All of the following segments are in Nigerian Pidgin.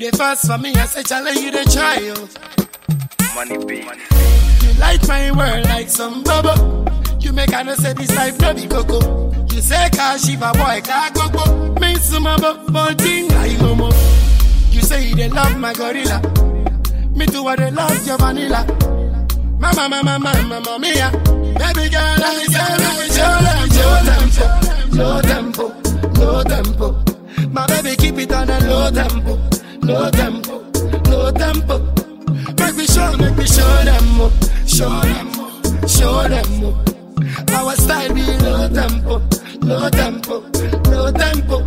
the first for me, I say, challenge you the child. Money be. You light my world like some bubble. You make I know say this life no be coco. You say car shiva boy car coco. Me some about thing like homo. You say you dey love my gorilla. Me too I dey love your vanilla. Mama, mama, mama, mama, mia. Baby girl, let me say, let me show them, low tempo, low tempo, low tempo. My baby keep it on a low tempo, low tempo, low tempo. Make me show, make me show them more, show them more, show them more. Our style be low tempo, low tempo, low tempo.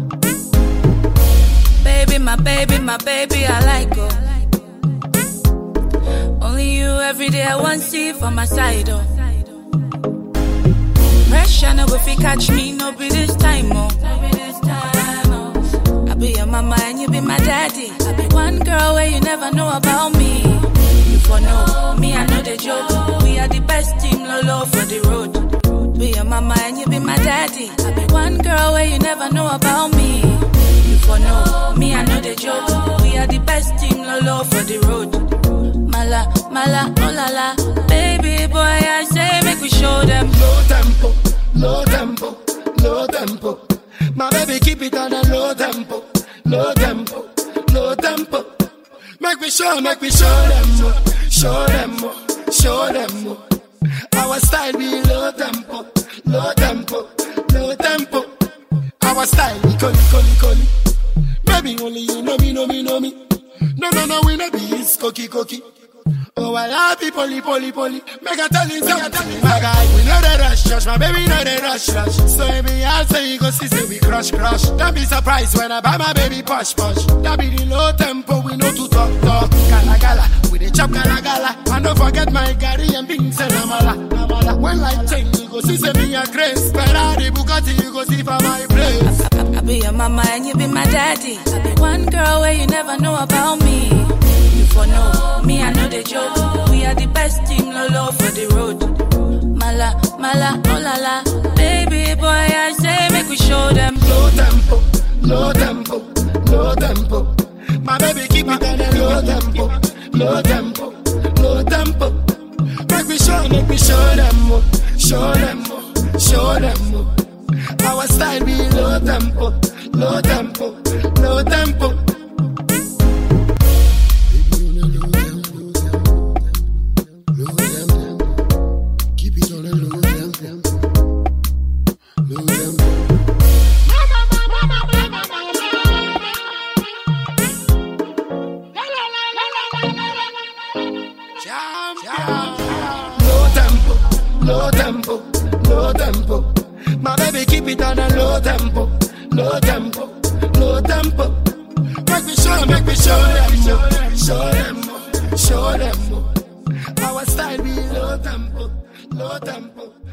Baby, my baby, my baby, I like her. Only you every day I want see for my side, oh. Pressure no go fi catch me, no be this time, oh. I be your mama and you be my daddy. I be one girl where you never know about me. You for know me, I know the joke. We are the best team, lolo for the road. Be your mama and you be my daddy. I be one girl where you never know about me. You for know me, I know the joke. We are the best team, lolo for the road. Mala, mala, oh la la. Baby boy, I say make we show them. Low tempo, low tempo, low tempo. My baby keep it on a low tempo, low tempo, low tempo. Make me show, make me show them more, show them more, show them more. Our style be low tempo, low tempo, low tempo. Our style be coli, coli, coli. Maybe only you know me, know me, know me. No, no, no, we no be his cookie, cookie. Oh, I love you, poly, poly, poly. Make a tell you something, my guy. We know the rush, rush, my baby know the rush, rush. So every I say you go see, say we crush, crush. Don't be surprised when I buy my baby push, push. That be the low tempo, we know to talk, talk. Gala, gala, we the chop, gala, gala. And don't forget my Gary and beans and amala, amala. When life change, you go see, say me a grace. Ferrari, Bugatti, you go see for my place. I, I be your mama and you be my daddy. I be one girl where you never know about me. You for know me, I know the joke. We are the best team, lolo for the road. Mala, mala, oh la la. Baby boy, I say make we show them. low tempo, low tempo, low tempo. My baby keep it on a low tempo, low tempo, low tempo. Make me show, make me show them more, show them more, show them more. Our style be low tempo, low tempo, low tempo. Keep it on a low tempo, low tempo. Low tempo, low tempo, low tempo. My baby keep it on a low tempo, low tempo, low tempo. Make me show, make me show them more, show them more, show them more. Our style be low tempo, low tempo,